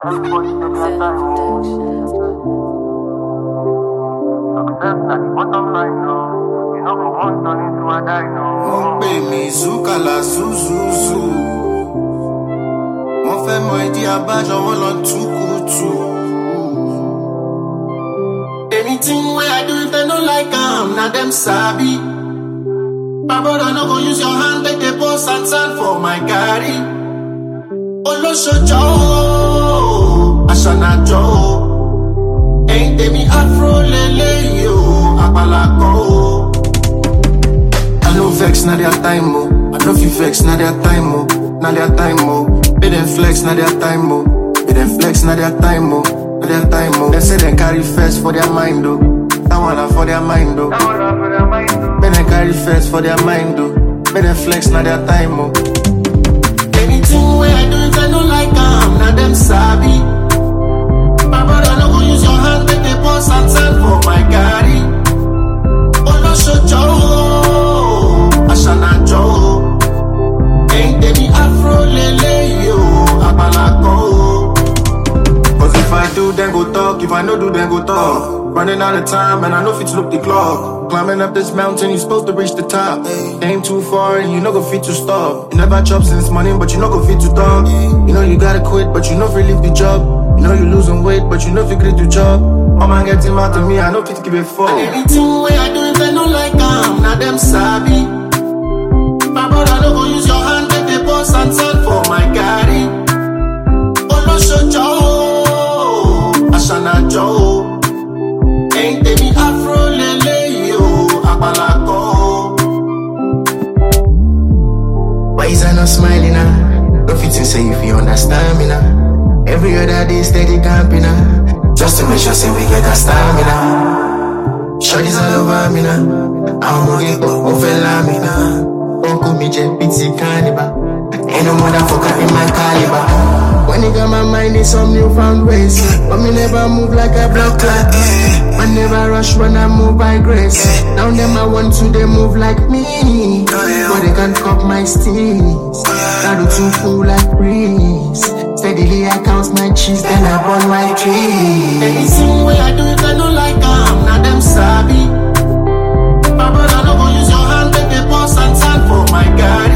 wọ́n pè mí zúkàlà zúzúzú wọ́n fẹ́ mọ ìdí abájọ wọn lọ túkùtù. anything wey i do if dem no like am na dem sabi. my brother no go use your hand take dey pour sand sand for my garri. olóṣojọ́ o aṣànàjọ́ o ẹ̀yin tèmi afro lélẹ́yìí o àpàlà kan o. I no vex, na their time, oh. I no fit vex, na their time, oh. Na their time, oh. Pay them flex, na their time, oh. Pay them flex, na their time, oh. Na their time, oh. They say they carry first for their mind, oh. That one na for their mind, oh. Pay them carry first for their mind, oh. Pay them flex, na their time, oh. Anything wey I do, if I no like am, na them sabi. My brother no go use your hand, make they pour sand sand for my garri. olóṣojọ́ o aṣànàjọ́ o ẹ̀yin tèmi afro lélẹ́yìí o àpàlà kan o. Cause if I do, then go talk. If I no do, then go talk. Running out of time, and I know fit to look the clock. Climbing up this mountain, you supposed to reach the top. Aim too far, and you no go fit to stop. You never chop since morning, but you no go fit to talk. You know you gotta quit, but you no fit leave the job. You know you losing weight, but you no fit quit the job. Oh man, get him out of me, I no fit give a fuck. And anything way I do, if they no like am, na them sabi. My brother no go use your hand, take the boss and sand for my garri. olóṣojọ́ o aṣànàjọ́ o ẹ̀yin tèmi afro lélẹ́yìí o àpàlà kan o. Why is I not smiling now? No fit to say if you understand me now. Every other day steady camping now. Just to make sure say we get that stamina. Shorties all over me now. I'm gonna get go fella me now. Uncle me jet pizzy cannibal. Ain't no motherfucker in my caliber. When it got my mind in some newfound ways. But me never move like a block clock. Man never rush when I move by grace. Now them I want to they move like me. But they can't cop my steez. I do too cool like breeze. Steadily I count my cheese, then I burn my trees. Anything way I do, if they no like am, na them sabi. My brother no go use your hand, make the boss and sand for my garri.